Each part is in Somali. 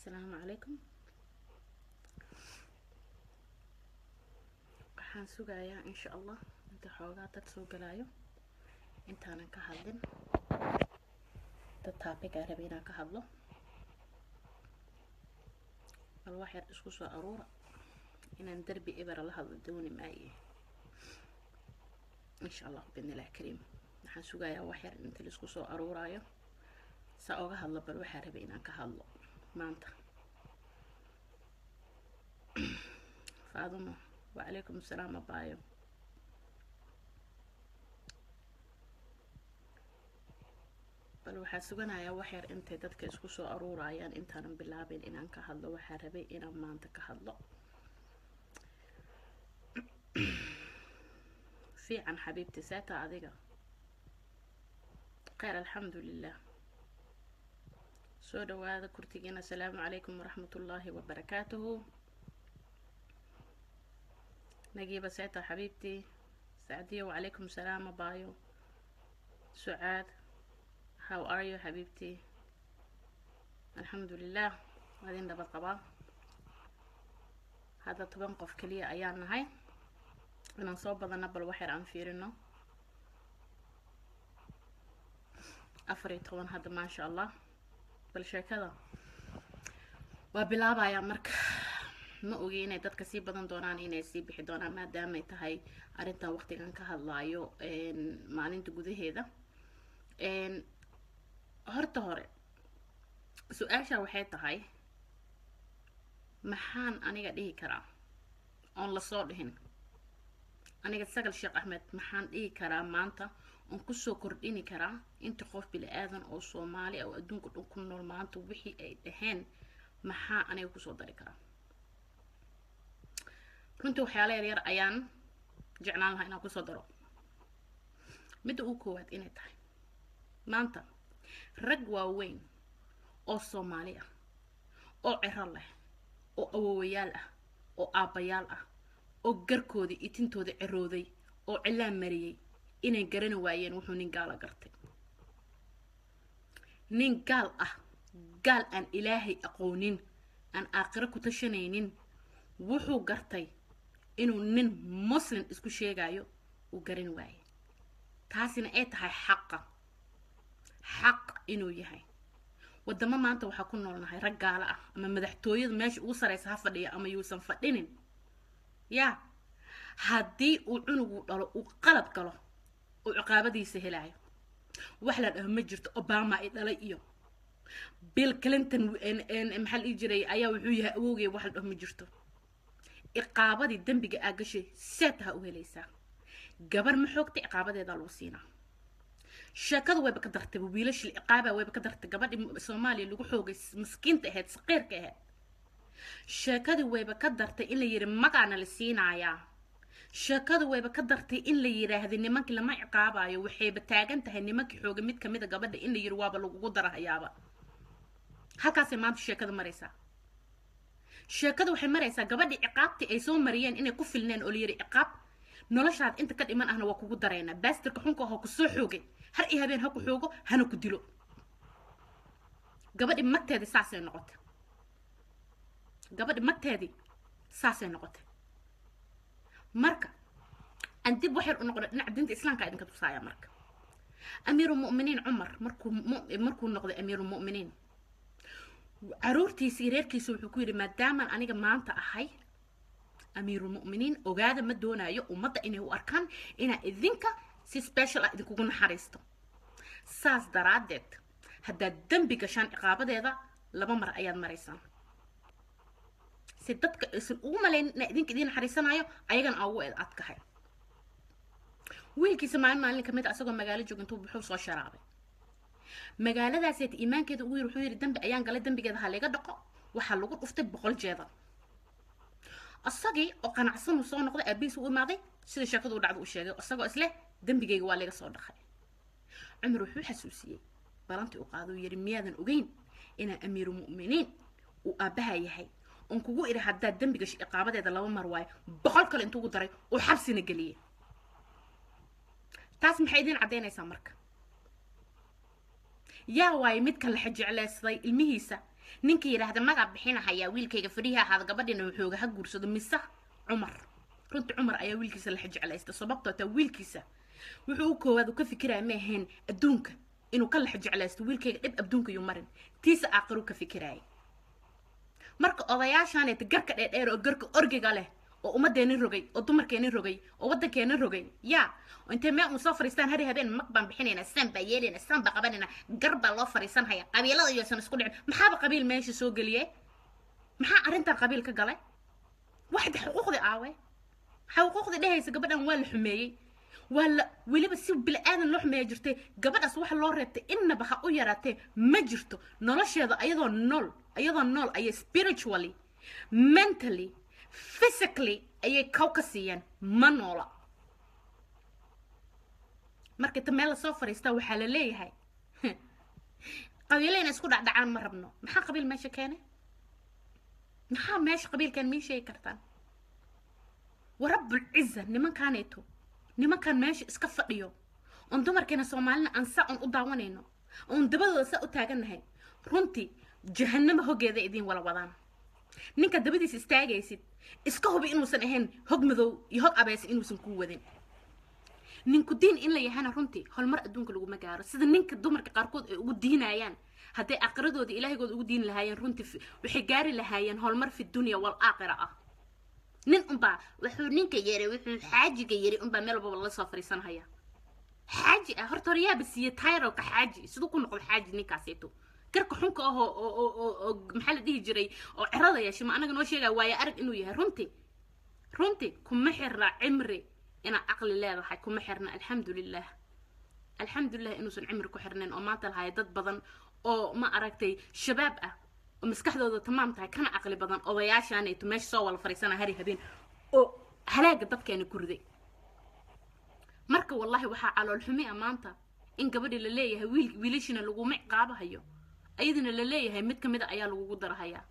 asalaamu calaykum waxaan sugayaa insha allah inta xoogaa dad soo galaayo intaanan ka hadlin dad taabigaa rabe inaan ka hadlo bal wax yar isku soo aruura inaan derbi ebera la hadlo dooni maaye insha allah bidnillahi kariim waxaan sugayaa wax yar inta laisku soo aruuraayo saa oga hadlo bal waxaa rabay inaan ka hadlo maanta faadumo wacalaykum asalaam abaayo bal waxaa suganayaa wax yar intay dadka isku soo aruurayaan intaanan bilaabin inaan ka hadlo waxaa rabay inaan maanta ka hadlo fiican xabiibti seeta adiga kheyr alxamdu lilah soo dhawaada kurtigiina asalaamu calaykum waraxmat ullaahi wabarakaatuhu nagiiba seeta xabiibtii sacdiyo wacalaykum salaam abaayo sucaad how are you xabiibtii alxamdu lilah waadin nabad qabaa hadda toban qof keliya ayaan nahay inaan soo badana bal wax yar aan fiirino afar iyo toban hadda maasha allah bal sheekada waa bilaabayaa marka ma ogi inay dadka sii badan doonaan inay sii bixi doonaan maadaamay tahay arrintan waqtigan ka hadlaayo maalinta gudaheeda horta hore su-aasha waxay tahay maxaan aniga dhihi karaa oon lasoo dhihin aniga sagal sheekh axmed maxaan dhihi karaa maanta oon kusoo kordhini karaa inta qof bili-aadan oo soomaali oo adduunka dhan ku nool maanta wixii ay dhaheen maxaa aniga kusoo dari karaa runtii waxyaala yar yar ayaan jeclaan lahaa inaan kusoo daro midda ugu koowaad inay tahay maanta rag waaweyn oo soomaali ah oo ciro leh oo awowayaal ah oo aabbayaal ah oo garkoodii itintooda cirooday oo cilaan mariyey inay garani waayeen wuxuu nin gaala gartay nin gaal ah gaal aan ilaahay aqoonin aan aakhiro ku tashanaynin wuxuu gartay inuu nin muslim isku sheegayo uu garan waaye taasina ay tahay xaqa xaq inuu yahay wadamo maanta waxaa ku noolnahay rag gaalo ah ama madaxtooyada meesha ugu saraysa ha fadhiya ama yuusan fadhinin yaa haddii uu cunugu dhalo uu qalad galo uu ciqaabadiisa helaayo wax la dhaho ma jirto obama ay dhalay iyo bill clinton maxaa la dhihi jiray ayaa wuxuu yahay awowgay wax la dhaho ma jirto ciqaabadii dembiga aa gashay seetaha u helaysaa gabar ma xoogta ciqaabadeedaa lagu siinaa sheekadu wayba ka dartay wiilashii ciqaaba wayba ka dartay gabadhii soomaaliya lagu xoogay maskiinta ahayd saqiirka ahayd sheekadii wayba ka dartay in la yidhi magaana la siinayaa sheekadu wayba ka dartay in la yidhaahda nimankii lama ciqaabayo waxayba taagan tahay nimankii xooga mid kamid a gabadha in la yidhi waaba lagugu darahayaaba halkaasay maanta sheekada maraysaa sheekada waxay maraysaa gabadhii ciqaabtii ay soo mariyeen inay ku filneen oo la yidhi ciqaab noloshaad inta ka dhiman ahna waa kugu daraynaa baastirka xunka ahoo kusoo xoogay har iyo habeen ha ku xoogo hana ku dilo gabadhi magteedii saasay noqotay gabadhi magteedii saasay noqotay marka aan dib waxyar u noqdo dhinaca diinta islaamka idinka tusaaya marka amiirulmu'miniin cumar markuu markuu noqday amiirulmu'miniin caruurtiisa iyo reerkiisa wuxuu ku yidhi maadaamaan aniga maanta ahay amiirulmu'miniin ogaada ma doonayo ummadda inay u arkaan inaa idinka si special ah idinkugu naxariisto saas daraaddeed haddaad dembi gashaan ciqaabadeeda laba mar ayaad maraysaan si dadka aysan ugu malaynin inaa idinka idiin naxariisanayo ayagana aa ugu adkahay wiilkiisa maalin maalin kamid a isagoo magaalo jooga intuu buxuu soo sharaabay magaaladaaseet iimaankeeda ugu yiri wuxuu yidhi dembi ayaan galay dembigeeda ha layga dhaqo waxaa lagu dhuftay boqol jeedal isagii oo qanacsanuu soo noqday aabihiis u imaaday sida sheekadu u dhacda uu sheegay isagoo isleh dembigayga waa laga soo dhaqay cumar wuxuu xasuusiyey balantii u qaado uu yidhi miyaadan ogeyn inaa amiiru mu'miniin uu aabbaha yahay oon kugu idhi haddaad dembiga iqaabadeeda laba mar waayo boqol kale intuugu daray oo xabsina geliyey taas maxay idiin caddaynaysaa marka yaa waaye midka la jeclaysaday ilmihiisa ninka yidhaahda magac bixinahayaa wiilkayga fadhiha ahaada gabadhina wuxuuga ha guursado mise cumar runtii cumar ayaa wiilkiisa la xijeclaysta sababtoo taa wiilkiisa wuxuu u koowaad u ka fikiraya ma ahayn adduunka inuu ka lex jeclaysto wiilkayga dhib adduunka yuu marin tiisa aaqiru ka fikiraya marka odayaashaaneeta garka dheerdheer oo garka orgiga leh oo ummadeeni rogay oo dumarkeeni rogay oo waddankeeni rogay yaa intay meel uu soo fariistaan hari habeen mag baan bixinaynaa saan baa yeelaynaa saan baa qabanaynaa gar baa loo fariisanhaya qabiilada iyoosan isku dhicin maxaaba qabiil meesha soo geliyey maxaa arrintan qabiil ka galay waxda xuquuqdii aawe xuquuqdii dhehaysa gabadhan waa la xumeeyey waa la weliba si bili-aadan loo xumeeya jirtay gabadhaas waxa loo reebtay innaba ha u yaraatee ma jirto nolosheeda ayadoo nool ayadoo nool ayay spiritually mentally physically ayay kaw ka siiyeen ma noola marka ta meel lasoo fariistaa waxaa la leeyahay qabiilayna isku dhacdhacaan ma rabno maxaa qabiil meesha keenay maxaa meesha qabiilkan mii sheegi kartaan warabulciza nimankaaneeto nimankan meesha iska fadhiyo oon dumarkeena soomaalina aan saa oon u daawanayno oon dabadooda saa u taagannahay runtii jahanamo hoggeeda idiin wala wadaan ninka dabadiisa istaagaysid iska hubi inuusan ahayn hog madow iyo hog abeesa inuusan kuu wadin ninku diin in la yahana runtii horumar adduunka laguma gaaro sida ninka dumarka qaarkood ay ugu diinayaan hadday aaqiradooda ilaahigooda ugu diini lahaayeen runtii waxay gaari lahaayeen horumar fi dunya wal aakhira ah nin unbaa wuxuu ninka yiri wuxuu xaajiga yiri unbaa meel walbaba la soo fariisanhaya xaaji ah horta horyaaba siiye tayrowka xaaji siduu ku noqdo xaaji ninkaaseeto garka xunka ah oo oo oo oo maxaa la dhihi jiray oo cirada yeeshay ma anaga noo sheegaya waayo arag inuu yahay runtii runtii kuma xirna cimri inaad caqli leedahay kuma xirna alxamdulilah alxamdulilah inuusan cimri ku xirnayn oo maanta lahay dad badan oo ma aragtay shabaab ah oo maskaxdooda tamaam tahay kana caqli badan odayaashaanayto meesha soo wala fariisana hari habeen oo halaaga dadkeena ku riday marka wallahi waxaa calool xumi ah maanta in gabadhi la leeyahay wiil wiilashina laguma ciqaabahayo ayadana la leeyahay mid kamid a ayaa lagugu darahayaa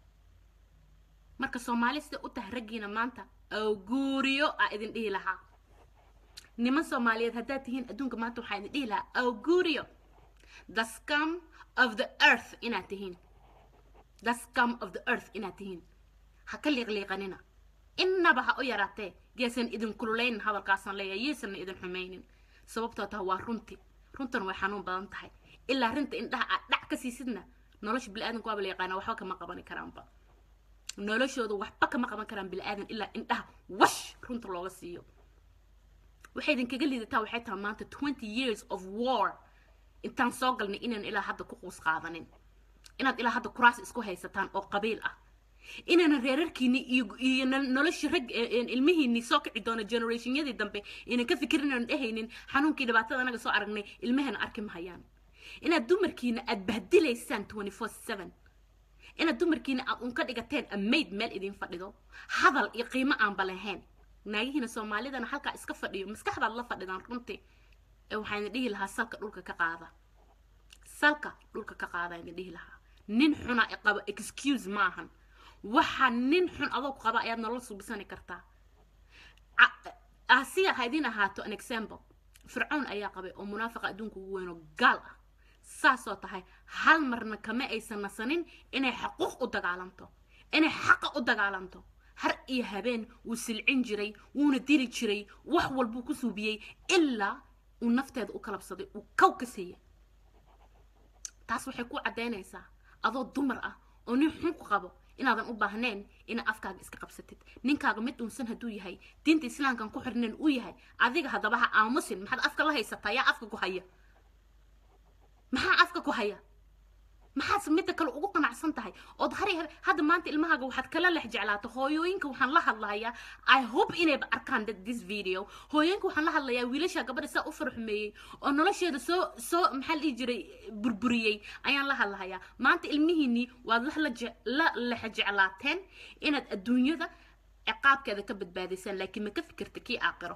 marka soomaali sida u tahay raggiina maanta oo guuriyo aa idin dhihi lahaa niman soomaaliyeed haddaad tihiin adduunka maanta waxaa idin dhihi lahaa oo guuriyo the scum of the earth inaad tihiin the scum of the earth inaad tihiin ha ka liiqliiqanina innaba ha u yaraatee yaysan idin kululaynin hadalkaasaan leeyahay yaysanna idin xumaynin sababtoo taha waa runtii runtan way xanuun badan tahay ilaa rinta indhaha aad dhac ka siisidna nolosha bili-aadanku waaba la yaqaana waxba kama qabani karaanba noloshooda waxba kama qaban karaan bili-aadan ilaa indhaha wash runta looga siiyo waxay idinkaga liidataa waxay tahay maanta twenty years of war intaan soo galnay inaan ilaa hadda ku quus qaadanin inaad ilaa hadda kuraas isku haysataan oo qabiil ah inaanan reerarkiini iyo iyo noloshii rag ilmihiini soo kici doona generationyadii dambe inaan ka fikirin aan dhehaynin xanuunkii dhibaatada anaga soo aragnay ilmahana arki mahayaan inaad dumarkiina aad bahdilaysaan twenty four seven inaad dumarkiina aad unka dhigateen amayd meel idin fadhido hadal iyo qiimo aanba lahayn naagihiina soomaalidana halkaa iska fadhiyo maskaxdaad la fadhidaan runtii ee waxaa idin dhihi lahaa salka dhulka ka qaada salka dhulka ka qaada idin dhihi lahaa nin xuna qaba excuse maahan waxa nin xun adoo ku qaba ayaad nolol subisani kartaa asiya ha idin ahaato an example fircoon ayaa qabay oo munaafiqa adduunka ugu weyn oo gaal ah saasoo tahay hal marna kama aysan nasanin inay xaquuq u dagaalamto inay xaqa u dagaalamto har iyo habeen wuu silcin jiray wuuna diri jiray wax walbuu ku suubiyey ilaa uu nafteeda u kalabsaday uu kow ka siiyay taas waxay ku caddaynaysaa adoo dumar ah oo nin xun ku qabo inaadan u baahnayn inaad afkaaga iska qabsatid ninkaaga mid dhunsan hadduu yahay diinta islaamkan ku xirnayn uu yahay adiga haddaba ha aamusin maxaad afka la haysataa yaa afka ku haya maxaa afka ku haya maxaad midda kale ugu qanacsan tahay ood hari hadda maanta ilmahaaga waxaad kala lex jeclaata hooyooyinka waxaan la hadlayaa i hope inayba arkaan this video hooyooyinka waxaan la hadlayaa wiilasha gabadha saa u farxumeeyey oo nolosheeda soo soo maxaa la dhihi jiray burburiyey ayaan la hadlahayaa maanta ilmihiinii waad la lex jeclaateen inaad adduunyada ciqaabkeeda ka badbaadaysaan laakiin ma ka fikirta kii aaqiro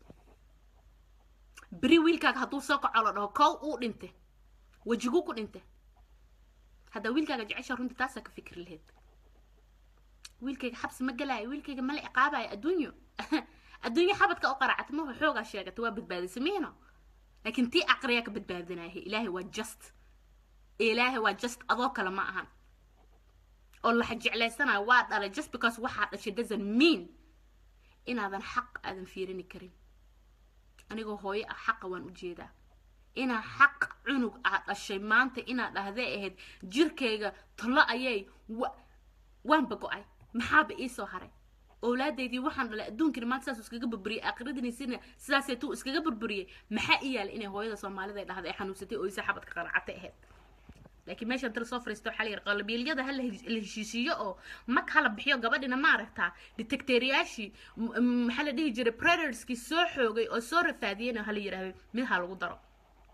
beri wiilkaaga hadduu soo kaco la dhaho kow uu dhinte wejiguu ku dhinte haddaa wiilkaaga jecesha runtii taasaa ka fikri lahayd wiilkayga xabsi ma galaayo wiilkayga mala ciqaabayo adduunyo adduunyo xabadka u qaracata maho xoogaa sheegata waa badbaadisa miino laakiin tii aqriyaa ka badbaadinaya ilaahay waa just ilaahay waa just adoo kale ma ahan oo la jeclaysanayo waa dhalay just because waxaa dhashay doesn't mean inaadan xaq aadan fiirini karin anigoo hooyo ah xaqa waan u jeedaa inaa xaq cunug aa dhashay maanta inaad dhahday ahayd jirkayga talo ayay waanba go-ay maxaaba iisoo haray owlaadeydii waxaan dhalay adduunkina maanta saas iskaga burburiyey aakhiradinisina sidaaseetuu iskaga burburiyey maxaa ii yaala inay hooyada soomaalida ay dhahday ay xanuunsatay oo isa xabadka qaracatay ahayd laakiin meeshan tala soo fariisto waxaa la yidhi qalabiyelyada ha la heshiisiiyo oo mag hala bixiyo gabadhina ma aragtaa detectoriyaashii maxaa la dhihi jiray predatorskii soo xoogay oo soo rafaadiyeyna hala yidhaahdo mid ha lagu daro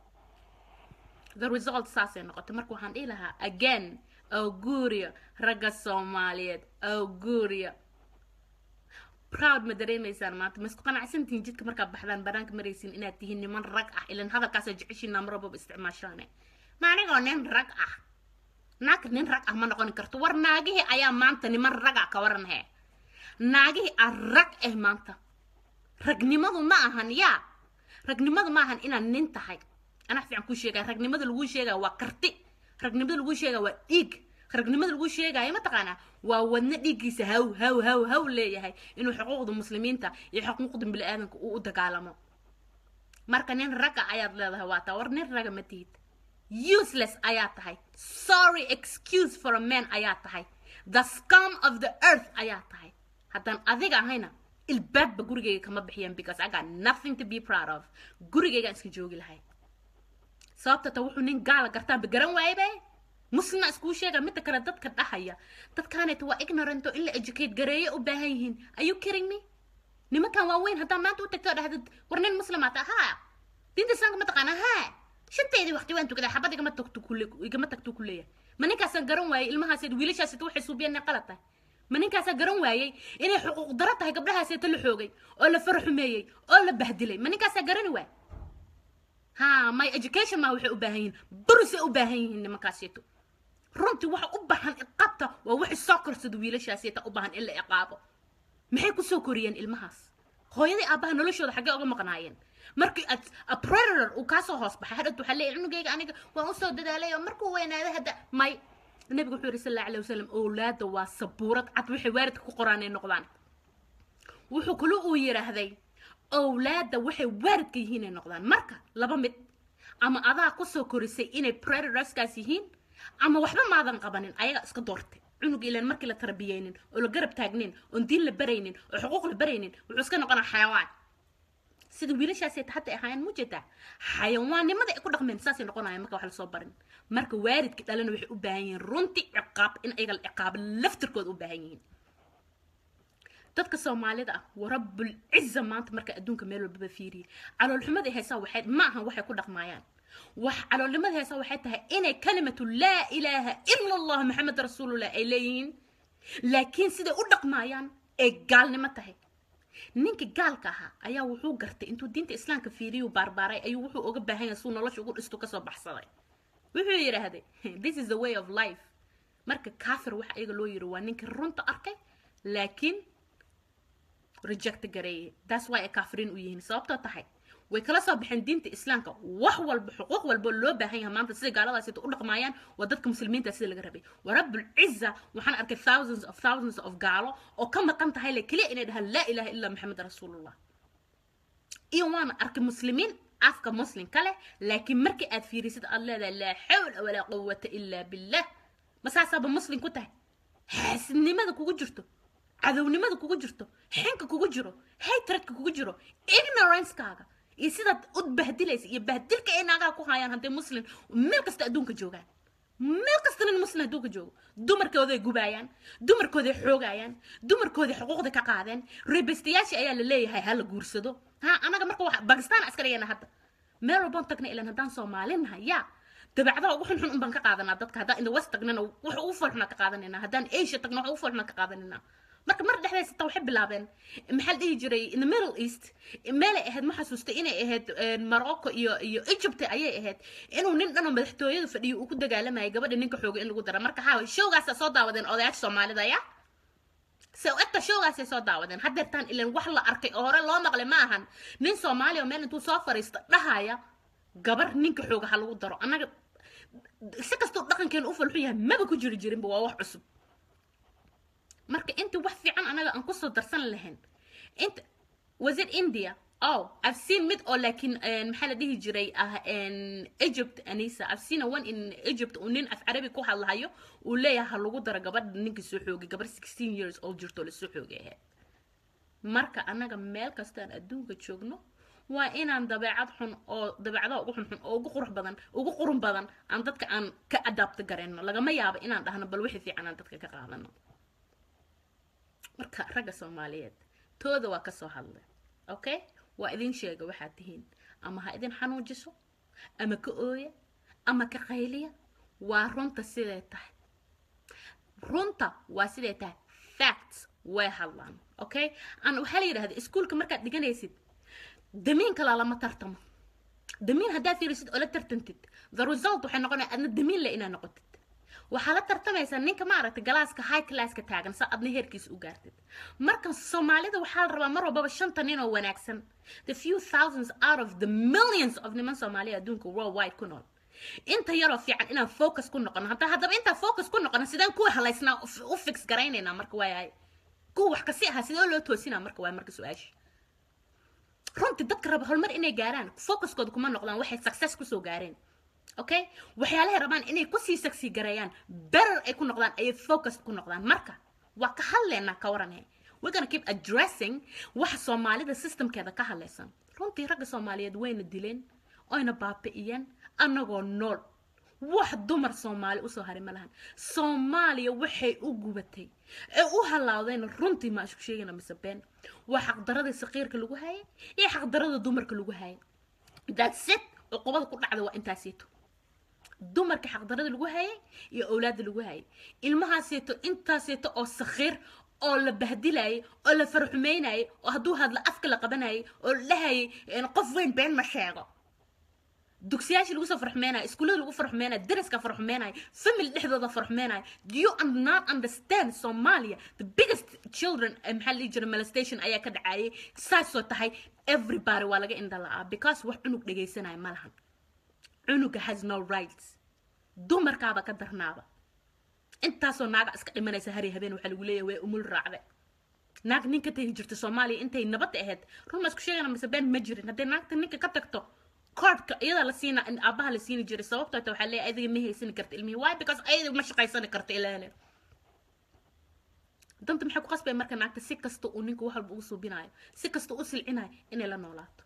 the result saasay noqotay marka waxaan dhihi lahaa again auguria ragga soomaaliyeed auguria proud ma dareemaysaan maanta ma isku qanacsantihiin jidka markaad baxdaan banaanka maraysiin inaad tihiin niman rag ah ilan hadalkaasa jeceshiin namrababa isticmaashaane ma anigoo nin rag ah naag nin rag ah ma noqoni karto war naagihii ayaa maanta niman raga ka waran hee naagihii aa rag ah maanta ragnimadu ma ahan yaa ragnimadu ma ahan inaad nin tahay anaa fiican kuu sheegaya ragnimada lagu sheegaya waa karti ragnimada lagu sheegaya waa dhiig ragnimada lagu sheegaya mataqaanaa waa wadna dhiiggiisa haw haw haw haw leeyahay inuu xuquuqda muslimiinta iyo xuquuqda bini-aadanka uu u dagaalamo marka nin ragga ayaad leedahay waa taa war nin raga ma tihid useless ayaa tahay sorry excuse for a man ayaa tahay the scum of the earth ayaa tahay haddaan adiga ahayna ilbaabba gurigayga kama bixiyaan because i got nothing to be proud of gurigaygaan iska joogi lahay sababta ta wuxuu nin gaala gartaanba garan waayebe muslima iskuu sheega midda kale dadka dhahaya dadkaanayta waa ignorant oo in la educate gareeyo u baahan yihiin are you kidding me nimankan waaweyn haddaan maanta u tagto dhahdid war nin muslimaata haa diinta islaamka ma taqaana haa shanteedii waqti waan tukadaa xabad igama tagto kule igama tagto ku leeyahay ma ninkaasaan garan waayey ilmahaaseed wiilashaaseed waxay suubiyeen inay qalad tahay ma ninkaasaa garan waayey inay xuquuq daro tahay gabdhahaaseeta la xoogay oo la fara xumeeyey oo la bahdilay ma ninkaasaa garani waay ha my education ma waxay u baahan yihiin burisay u baahan yihiin nimankaaseeto runtii waxa u baahan iqaabta waa wixii soo korsada wiilashaaseeta u baahan in la iqaabo maxay kusoo koriyeen ilmahaas hooyadii aabbaha noloshooda xaggee uga maqnaayeen markii a predator uu kaasoo hoos baxay hadhowt waxaa leeyahay cunugayga aniga waan usoo dadaalay oo markuu weynaaday hadda may nabigu wuxuu yidhi sal alla alayh wasalam owlaadda waa sabuurad cad waxay waalidka ku qoraan ay noqdaan wuxuu kale uu yidhaahday owlaadda waxay waalidka yihiin ay noqdaan marka laba mid ama adaa kusoo korisay inay predatorskaas yihiin ama waxba maadan qabanin ayaga iska doortay cunug ilan markii la tarbiyeynin oo la garab taagnin oon diin la baraynin oo xuquuq la baraynin wuxuu iska noqonaa xayawaan sida wiilashaasay hadda ahaayeen mujeedaa xayawaannimada ay ku dhaqmeen saasay noqonayaan marka wax lasoo barin marka waalidka dhalana waxay u baahan yihiin runtii ciqaab in ayaga la ciqaabo laftirkooda u baahan yihiin dadka soomaalida ah warabbul ciza maanta marka adduunka meel walbaba fiiriye caloolxumada haysaa waxay ma ahan waxay ku dhaqmaayaan wax caloolnimada haysaa waxay tahay inay kalimatu laa ilaaha ila allah maxamed rasuulullah ay leeyihiin laakiin siday u dhaqmaayaan ay gaalnimo tahay ninka gaalka ahaa ayaa wuxuu gartay intuu diinta islaamka fiiriyu baarbaaray ayuu wuxuu uga baahan yahay suu nolosha ugu dhisto kasoo baxsaday wuxuu yidhaahday this is the way of life marka kaafir waxa iyaga loo yiri waa ninka runta arkay laakiin reject gareeyay that's why ay kaafiriin u yihiin sababtoo tahay way kala soo baxeen diinta islaamka wax walba xuquuq walba loo baahan yahay maanta sida gaaladaasi u dhaqmaayaan waa dadka muslimiinta sida laga rabay wa rabbul ciza waxaan arkay thousands of thousands of gaalo oo ka maqan tahay le keliya inay dhahaan laa ilaha illa maxamed rasuulullah iyo waana arkay muslimiin afka muslimka leh laakiin markii aad fiirisid aad leedahay laa xawla walaa quwata illa billah masaasaaba muslim ku tahay xaasidnimada kugu jirto cadownimada kugu jirto xinka kugu jiro hatredka kugu jiro ignorancekaaga iyo sidaad u bahdilaysa iyo bahdilka ay naagaha ku hayaan hadday muslim meel kasta adduunka joogaan meel kasta nin muslim adduunka joogo dumarkooday gubaayaan dumarkooday xoogayaan dumarkooday xuquuqda ka qaadeen reebestayaashii ayaa la leeyahay ha la guursado ha anaga marka wax bakistaan aska dhigayna hadda meel walbaan tagna ilan haddaan soomaalinahay yaa dabeecadaha ugu xunxun un baan ka qaadanaa dadka haddaan in the west tagnana wax ugu foolxunaa ka qaadanayna haddaan asia tagna wax ugu foolxunaa ka qaadanayna marka mar dhexdaysa taa waxay bilaabeen maxaa la dhihi jiray in the middle east meelay ahayd ma xasuustay inay ahayd morocco iyo iyo egypt ayay ahayd inuu nin dhanoo madaxtooyada fadhiyo uu ku dagaalamayay gabadha ninka xooga in lagu dara marka haa showgaasa soo daawadeen odayaasha soomaalida ya se egta showgaasay soo daawadeen haddeertaan ilan wax la arkay oo hore loo maqlay ma ahan nin soomaaliya oo meel intuu soo fariista dhahaya gabar ninka xooga ha lagu daro annaga si kastoo dhaqankeena u falxun yahay maba ku jiri jirinba waa wax cusub marka inta wax fiican anaga aan kusoo darsan lahayn inta was it india oh i've seen mid oo laakiin maxaa la dhihi jiray ah egypt anisa i've seen a one in egypt uu nin af carabi ku hadlahayo uu leeyahay ha lagu daro gabadha ninkii soo xoogay gabar sixteen years old jirto lasoo xoogay ahayd marka anaga meel kastaan adduunka joogno waa inaan dabeecad xun oo dabeecadaha ugu xunxun oo ugu qurux badan ugu qurun badan aan dadka aan ka adaabta garayno lagama yaabo inaan dhahno bal wixii fiican aan dadka ka qaadano marka ragga soomaaliyeed tooda waa kasoo hadlay okay waa idin sheega waxaad tihiin ama ha idin xanuujiso ama ka ooya ama ka qayliya waa runta siday tahay runta waa siday tahay facts way hadlaan okay an waxaa la yidhahda iskuolka markaad dhiganaysid damiin kalaa lama tartamo damiin haddaad fiirisid oo la tartantid the result waxay noqonaya adna damiin le inaad noqotid waxaa la tartamaysaa ninka maaragtay galaaska high classka taagan sa adna heerkiisa u gaartid marka soomaalida waxaa la rabaa mar walbaba shanta nin oo wanaagsan the few thousands out of the millions of niman soomaaliya adduunka worldwide ku nool inta yaroo fiican inaan focus ku noqono hadda haddaba intaan focus ku noqono sidaan kuwa halaysnaa u fix garaynaynaa marka waayahay kuwa wax kasi ahaa sidee loo toosinaa marka waay marka su-aasha runtii dadka raba horumar inay gaaraan focuskooda kuma noqdaan waxay success kusoo gaareen okay waxyaalahay rabaan inay kusii saksi gareeyaan better ay ku noqdaan ayay focus ku noqdaan marka waa ka hadleynaa ka waranhe we're gonna keep addressing waxa soomaalida systemkeeda ka hadlaysan runtii ragga soomaaliyeed wayna dileen oyna baabi'iyeen annagoo nool wax dumar soomaali usoo haray ma lahan soomaaliya waxay u gubatay ee u halaawdayna runtii ma isku sheegayna mise been waa xaqdaradii saqiirka lagu hayay iyo xaqdarada dumarka lagu hayay that's it cuqubada ku dhacda waa intaasito dumarka xaqdarada lagu hayay iyo awlaada lagu hayay ilmahaaseeto intaaseeto oo sakhiir oo la bahdilayay oo la farxumeynayay oo hadduu hadla afka la qabanayay oo la dhahayay qof weyn been ma sheego dugsiyaashii lagu soo farxumeenayo iskuullada lagu farxumeenayo dariska farxumeenayo family dhexdooda farxumeenayo do you not understand somalia the biggest children maxaa la dhihi jiray molestation ayaa ka dhacayay saasoo tahay everybody waa laga indha la'aa because wax cunug dhegaysanaya ma lahan cunuga has no rights dumarkaaba ka darnaaba intaasoo naaga iska dhimanaysa hari habeen waxaa lagu leeyahay way umul raacde naag nin ka tagi jirta soomaaliya intay nabadda ahayd run ma isku sheegana mise been ma jirin hadday naagta ninka ka tagto koodhka iyadaa la siina aabaha la siini jiray sababtoo ta waxaa leeyahay adiga ma haysani karta ilmihii why because ayada ma shaqaysani karta ilaale danta maxay ku qasbaya marka naagta si kasta uu ninku wax walba ugu suubinayo si kasta u silcinayo inay la noolaato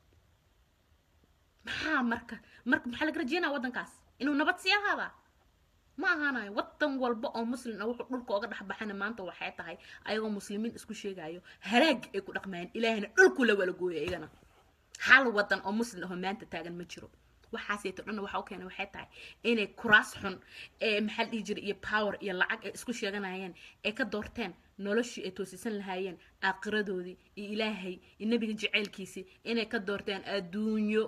maxaa marka marka maxaa laga rajeynaya waddankaas inuu nabad sii ahaadaa ma ahaanayo waddan walba oo muslim ah wuxuu dhulka oga dhexbaxana maanta waxay tahay ayagoo muslimiin isku sheegayo haraag ay ku dhaqmayaan ilaahina dhulku la wala gooyo iyagana hal wadan oo muslim ahoo maanta taagan ma jiro waxaaseeto dhanna waxa u keenay waxay tahay inay kuraas xun ee maxaa dhihi jiray iyo power iyo lacag ay isku sheeganayeen ay ka doorteen noloshii ay toosisan lahaayeen aakhiradoodii iyo ilaahay iyo nebiga jaceylkiisii inay ka doorteen adduunyo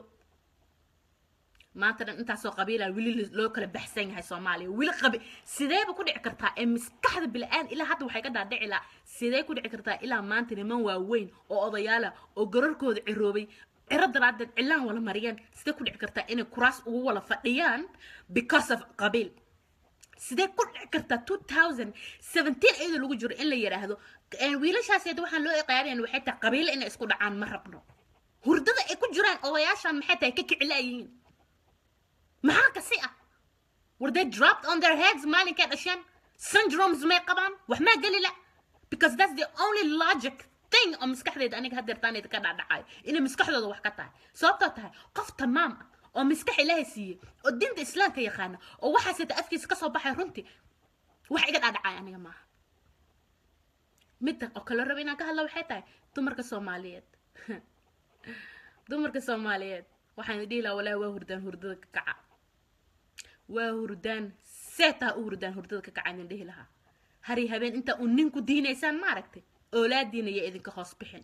maanta dhan intaasoo qabiila weli loo kala baxsan yahay soomaaliya weli qabi sideeba ku dhici kartaa ee maskaxda bila'aan ilaa hadda waxay ka dhaadhici laa sidee ku dhici kartaa ilaa maanta niman waaweyn oo odayaala oo gararkooda ciroobay ciro daraadeed cilaan wala mariyeen sidee ku dhici kartaa inay kuraas ugu wala fadhiyaan because of qabiil sidee ku dhici kartaa two thousand seventeen iyadoo lagu jiro in la yidhaahdo wiilashaaseed waxaan loo iqaarinayn waxay tahay qabiilo inay isku dhacaan ma rabno hurdada ay ku jiraan odayaashan maxay tahay ka kicilaayihiin maxaa kasi ah were they dropped on their heads maalinkay dhasheen syndromes may qabaan wax maa geli la because that's the only logic thing oo maskaxdeeda aniga hadeertaanayda ka dhacdhacayo inay maskaxdooda wax ka tahay sababtoo tahay qof tamaam ah oo maskax ilaahay siiyey oo diinta islaamka yaqaana oo waxaaseta afkiisa kasoo baxay runtii wax iga dhacdhacay aniga maaha midda oo kale raba inaan ka hadla waxay tahay dumarka soomaaliyeed dumarka soomaaliyeed waxaan dhihi lahaa walaahi waa hurdaan hurdada ka kaca waa hurdaan seetaa u hurdaan hurdada ka kaca idin dhihi lahaa hari habeen intaa uu ninku diinaysaan maaragtay oolaadiina ya idinka hoos bixin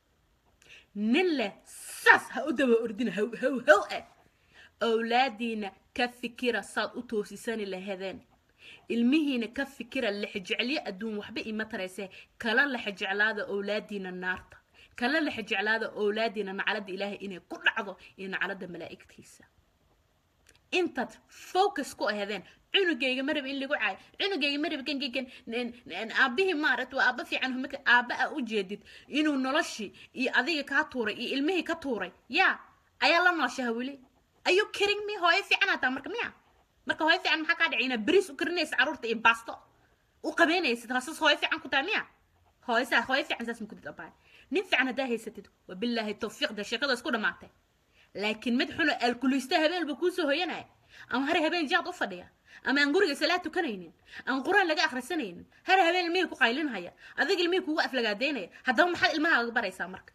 nin leh saas ha u daba ordina how how how ah awlaadiina ka fikira saad u toosisani lahadeen ilmihiina ka fikira lexjeclyo adduun waxba ima taraysee kala lexjeclaada awlaadiina naarta kala lexjeclaada awlaadiina nacalada ilaahay inay ku dhacdo iyo nacalada malaa'igtiisa intaad focus ku aheedeen cunugayga maraba in lagu caayo cunugayga maraba kan kan aabihii maaragta waa aaba fiican marka aaba a u jeedid inuu noloshii iyo adiga kaa tuuray iyo ilmihii ka tuuray yaa ayaa la nooshaha weli ayuu kiring mi hooyo fiican hataa marka miya marka hooyo fiican maxaa kaa dhacay inaad beriis u karinaysa carruurta iyo baasto u qabeynaysid haasaas hooyo fiican ku tahay miya hooyo saa hooyo fiican saas makudid abaay nin fiican haddaa haysatid wabilaahi tawfiiqda sheekada isku dhammaatay laakiin mid xuno alkulista habeenba kuusoo hoyanaya ama hare habeen jaad u fadhiya ama aan guriga salaad tukanaynin aan qur-aan laga akhrisanaynin hare habeen ilmihii ku qaylinhaya adiga ilmihii kugu aflagaadeynaya haddaba maxaad ilmahaaga baraysaa marka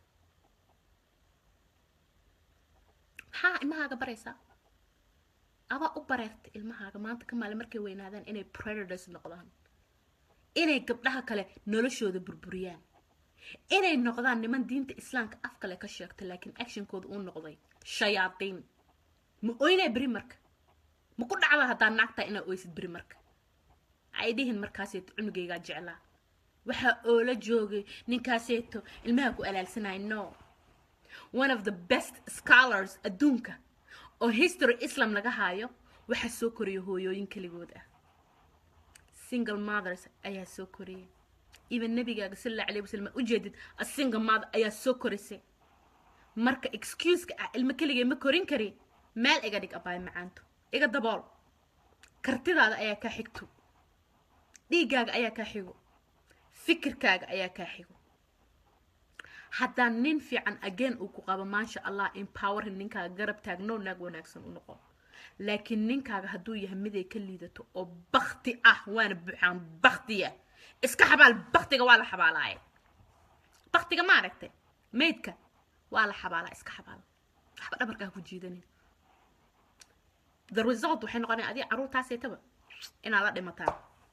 maxaa ilmahaaga baraysaa adaa u bareerta ilmahaaga maanta ka maale markay weynaadaan inay predators noqdaan inay gabdhaha kale noloshooda burburiyaan inay noqdaan niman diinta islaamka af kale ka sheegta laakiin actionkooda uu noqday shayaadiin ma oynaa beri marka ma ku dhacda haddaa naagtaa inaa oysid beri marka ay dhihin markaaseeto cunugaygaa jeclaa waxaa oola joogay ninkaaseeto ilmaha ku alaalsanaya no one of the best scholars adduunka oo history islam laga haayo waxaa soo koriya hooyooyin keligood ah single mothers ayaa soo koriyay even nabigaaga sal alla alayh wasalam u jeedid a single mother ayaa soo korisay marka excuseka ah ilmo keligay ma korin kari meel iga dhig abaay macaanto iga dabool kartidaada ayaa kaa xigto dhiiggaaga ayaa kaa xigo fikirkaaga ayaa kaa xigo haddaan nin fiican again uu ku qabo maasha allah empowerin ninkaaga garab taagno naag wanaagsan u noqo laakiin ninkaaga hadduu yahay miday ka liidato oo bakti ah waana buuxaan baktiya iska xabaal baktiga waa la xabaalaaye baktiga ma aragtay maydka waa la xabaalaa iska xabaal waxba dhabarkaa ku jiidanin the result waxay noqonaya adiga carruurtaaseetaba inaad la dhimataan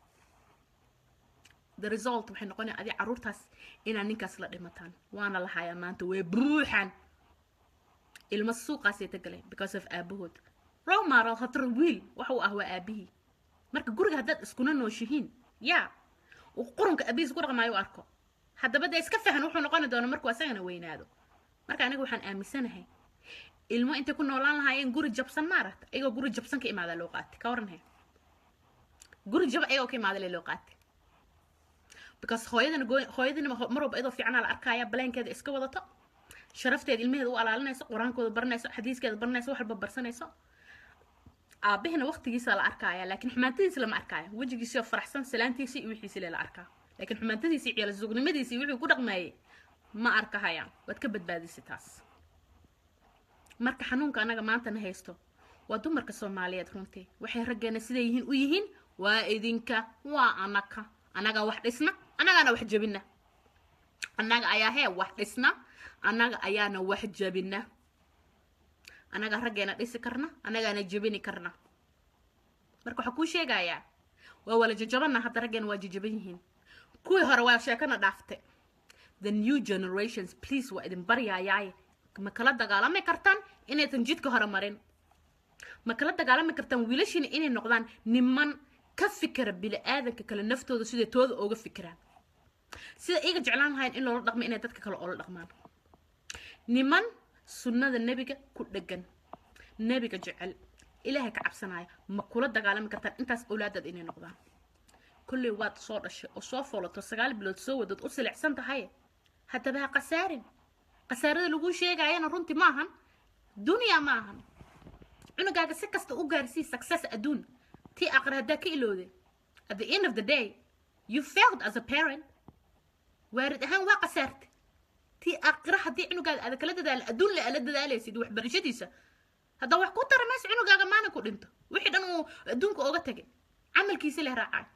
the result waxay noqonaya adiga carruurtaas inaad ninkaas la dhimataan waana la hayaa maanta way buuxaan ilmo suuqaaseeta galay because of aabahood role model hatar wiil waxa uu ah waa aabihii marka guriga haddaad iskuna nooshihiin yaa uu qurunka abihiis ku dhaqmaayo u arko haddaba dee iska fahan wuxuu noqoni doona markuu asagana weynaado marka aniga waxaan aaminsanahay ilmo intay ku noolaan lahaayeen guri jabsan maaragta iyagoo guri jabsan ka imaadaa loo qaatay ka waranhe guri jaba iyagoo ka imaada loo qaatay because hooyadana hooyadana mar walba iyadoo fiicanaa la arkaya baleenkeeda iska wadato sharafteeda ilmaheeda u alaalinayso qur-aankooda baranayso xadiiskeeda baranayso wax walba barsanayso aabahina waqtigiisa la arkaya laakiin xumaantadiisa lama arkaayo wejigiisio faraxsan salaantiisa iyo wixiisi la arkaa laakiin xumaantadiisa iyo ciyaal iyo wixii ku dhaqmeeyay ma arkahayaan waad ka badbaadisay taas marka xanuunka anaga maantana haysto waa dumarka soomaaliyeed runtii waxay raggeena siday yihiin u yihiin waa idinka waa anaka anagaa wax dhisna annagaana wax jabina annaga ayaa hee wax dhisna annaga ayaana wax jabina annagaa raggeena dhisi karna annagaana jabini karna marka waxaa kuu sheegayaa waa wala jajabana hadda raggeena waa jajaban yihiin kuwii hore waa sheekana dhaafte the new generations please waa idin baryayaaye ma kala dagaalami kartaan inaysan jidka hore marin ma kala dagaalami kartaan wiilashiina inay noqdaan niman ka fikira bili-aadanka kale naftooda siday tooda ooga fikiraan sida iyaga jeclaan lahayn in loola dhaqmo inay dadka kale oola dhaqmaan niman sunnada nebiga ku dhegan nebiga jecel ilaahay ka cabsanaya ma kula dagaalami kartaan intaas awlaadaad inay noqdaan kolley waad soo dhashay oo soo foolato sagaal bilood soo wadood u silicsan tahay haddaba ha khasaarin khasaarada laguu sheegayana runtii ma ahan dunya ma ahan cunugaaga si kasta u gaarsii success adduun tii aqri haddaa ka ilowday at the end of the day you failed as a parent waarid ahaan waa khasaartay tii aqra haddii cunugaaga aada kala dadaala adduun le ala dadaalaysid waxbarashadiisa haddaa wax ku tara maysa cunugaaga maalin ku dhinto wixii dhan uu adduunka ooga tagay camalkiisa leh raacay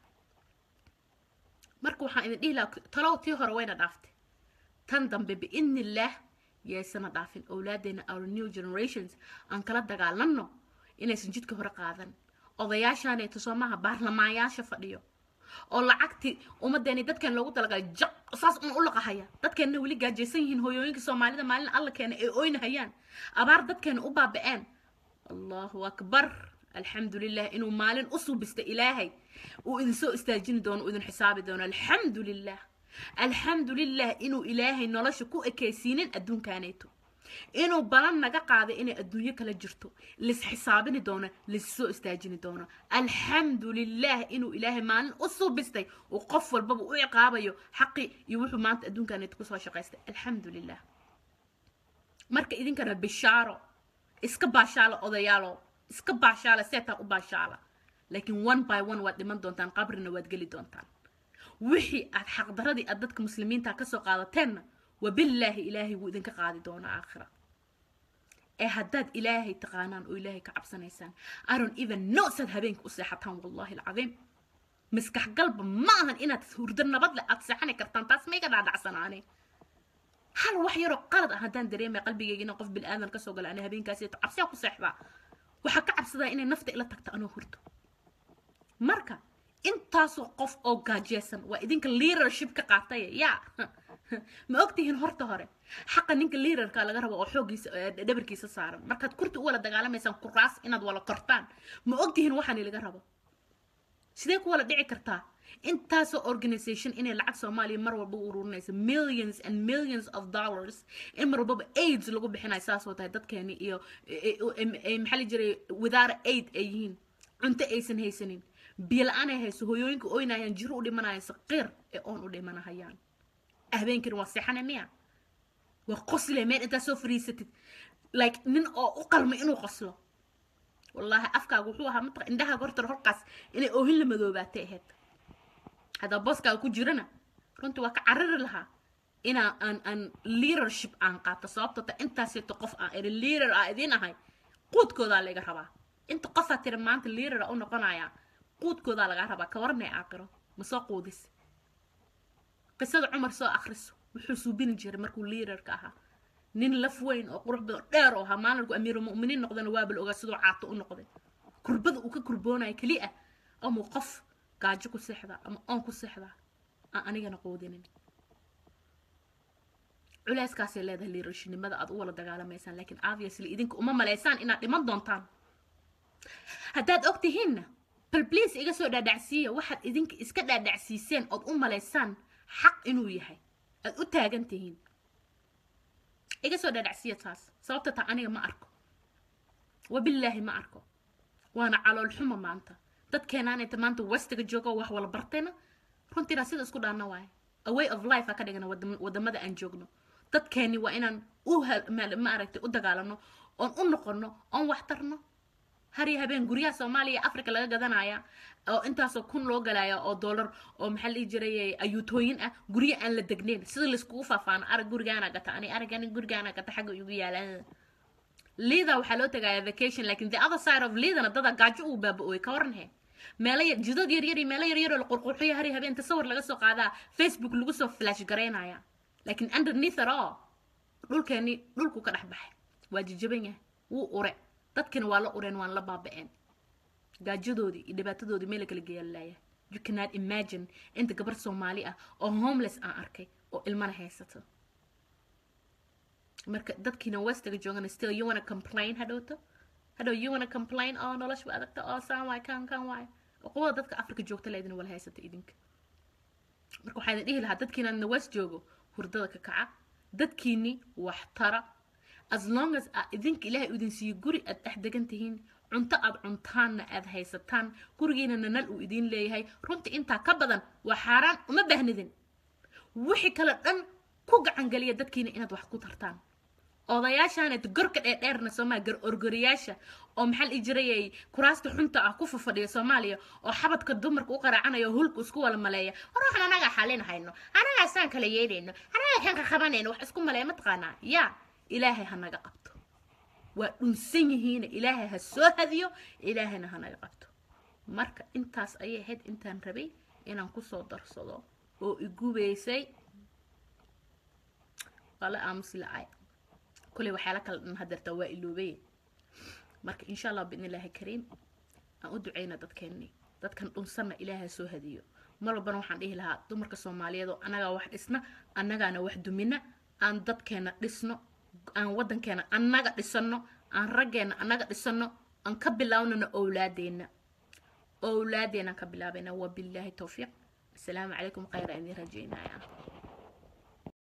marka waxaan idin dhihi lahaa talow tii hore wayna dhaaftay tan dambe biidni illaah yaysana dhaafin owlaadeena our new generations aan kala dagaalanno inaysan jidka hore qaadan odayaashaaneeto soo maaha baarlamaanyaasha fadhiyo oo lacagtii ummadeeni dadkeen loogu talagalay jaq saas un u laqahaya dadkeenna weli gaajaysan yihiin hooyooyinka soomaalida maalin alla keena ay oynahayaan abaar dadkeena u baaba'een allahu akbar alxamdu lilah inuu maalin u suubista ilaahay uu idin soo istaajini doono uu idin xisaabi doono alxamdu lilah alxamdu lilah inuu ilaahay nolosha ku ekaysiinin adduunkaaneeto inuu balan naga qaaday inay adduunyo kala jirto lis xisaabini doono lissoo istaajini doono alxamdu lilah inuu ilaahay maalin u suubistay uu qof walbaba u ciqaabayo xaqi iyo wuxuu maanta adduunkaanit kusoo shaqaystay alxamdu lilah marka idinkana bishaaro iska baashaala odayaalo iska baashaala seetaa u baashaala laakiin one by one waad dhiman doontaan qabrina waad geli doontaan wixii aad xaqdaradii aad dadka muslimiinta kasoo qaadateenna wabillaahi ilaahay wuu idinka qaadi doonaa aakhira ee haddaad ilaahay taqaanaan oo ilaahay ka cabsanaysaan aron even no saad habeenka u seexataan wallahi alcadiim maskax galba ma ahan inaad hurdo nabad leh aad seexani kartaan taas mayga dhaadhacsanaane hal wax yaroo qalad ah haddaan dareemaya qalbigayga inaan qof bilaadan kasoo gala ana habeenkaasi cabsiyaa ku seexdaa waxaa ka cabsadaa inay nafta ila tagto anoo hurdo marka intaasoo qof oo gaajeysan waa idinka leadership ka qaataya yaa ma ogtihiin horta hore xaqa ninka leaderka laga rabo oo xoogiisa dhabarkiisa saaran markaad kurti u wala dagaalamaysaan kuraas inaad wala kortaan ma ogtihiin waxaani laga rabo sidee ku wala dhici kartaa intaasoo organization inay lacag soomaaliya mar walba u ururinaysa millions and millions of dollars in mar walbaba aids lagu bixinayo saasoo tahay dadkeeni iyo maxaa la jiray without aid ay yihiin cunto aysan haysanin biyo la-aan ay hayso hooyooyinka oynayaan jiro u dhimanayaan saqiir ee oon u dhimanahayaan habeenkani waa seexane miya waa qosle meel intaa soo fariisatid like nin oo u qalmay inuu qoslo wallaahi afkaaga wuxuu ahaa mataq indhahaaga horta horkaas inay oohin la madoobaatay ahayd haddaa booskaaga ku jirana runtii waa ka carari lahaa inaa aan aan leadership aan qaato sababto ta intaaseeto qof aan iri leader aa idiin ahay quudkoodaa laga rabaa inta qofaa tiri maanta leader u noqonaya quudkoodaa lagaa rabaa ka waranay aaqiro ma soo quudis qisada cumar soo akhriso wuxuu suubini jiray markuu leaderka ahaa nin laf weyn oo qurux badan dheer oo ahaa maalinku amiirulmu'miniin noqdana waaba la ogaa sidoo caato u noqday kurbada uu ka kurboonayo keliya amuu qof gaajo ku seexdaa ama oon ku seexdaa aan anigana quudinin culeyskaasay leedahay leadershinimada aad u wala dagaalamaysaan laakiin obviously idinka uma malaysaan inaad dhiman doontaan haddaad og tihiinna bal please iga soo dhaadhacsiiya waxaad idinka iska dhaadhacsiiseen ood u malaysaan xaq inuu yahay aad u taagan tihiin iga soo dhaadhacsiiya taas sababta taa aniga ma arko wabillaahi ma arko waana calool xumo maanta dadkeenaan inta maanta westiga joogo wax wala bartayna runtiina sida isku dhaana waaye a way of life aa ka dhigana wadamada aan joogno dadkeeni waa inaan u ma aragtay u dagaalano oon u noqono oon wax tarno har iyo habeen guryaha soomaaliya africa laga gadanaya oo intaasoo kun loo galaya oo dollar oo maxaa la jiray ayuutooyin ah guryo aan la degnayn sida laiskugu faafaano arag gurigaana gata ani aragani gurigaana gata xagga igu yaala liida waxaa loo tagayaa vacation lakin the other side of liidana dada gaajo uu baaba-ooy ka waran he meelo yar jidad yar yar iyo meelo yar yar oo la qurqurxiyo hari habeen tasawir laga soo qaadaa facebook lagu soo flash garaynaya laakiin underneath it all dhulkeeni dhulku ka dhex baxay waa jijaban yahay wuu ure dadkina waa la ureen waan la baaba-een gaajadoodii iyo dhibaatadoodii meel kala geeyalaaya you cannot imagine inta gabar soomaali ah oo homeless aan arkay oo ilmana haysato marka dadkiina westiga joogana still you wanna complain hadhowto hadhow you wanna complain oo nolosha adagta oo saan waay kan kan waay quwada dadka africa joogta leedina wala haysata idinka marka waxaa idin dhihi lahaa dadkiina na west joogo hurdada ka kaca dadkiini wax tara as long as a idinka ilaahay idin siiyo guri aad dhex degan tihiin cunto aad cuntaanna aad haysataan gurigiinana nal uu idiin leeyahay runtii intaa ka badan waa xaaraan uma baahnidin wixii kale dhan ku gacangeliya dadkiina inaad wax ku tartaan odayaashaanad gorka dheerdheerna soomaaliya gar orgoriyaasha oo maxaa la jirayay kuraasta xunta ah ku fafadhiya soomaaliya oo xabadka dumarka u qaraacanaya oo hulka isku wala maleeya war waxaan anagaa xalinahayno anagaa saan kala yeedhayno anagaa kan ka qabanayno wax isku maleeya mataqaanaa yaa ilaahay ha naga qabto waa dhunsan yihiina ilaahay ha soo hadiyo ilaahayna ha naga qabto marka intaas ayay ahayd intaan rabay inaan kusoo darsado oo igubaysay waa la aamusi la-ay kuley waxyaala kala dhan hadeertaa waa iloobay marka insha allah biidn illaahi kariim aan u duceyna dadkeenni dadkan dhunsanna ilaaha soo hadiyo mar walbana waxaan dhihi lahaa dumarka soomaaliyeed oo annagaa wax dhisna annagaana wax dumina aan dadkeena dhisno aan waddankeena annaga dhisano aan raggeena annaga dhisano aan ka bilaawnana owlaadeenna owlaadeenaan ka bilaabayna wabilaahi towfiiq asalaamu calaykum khayra idin rajaynaya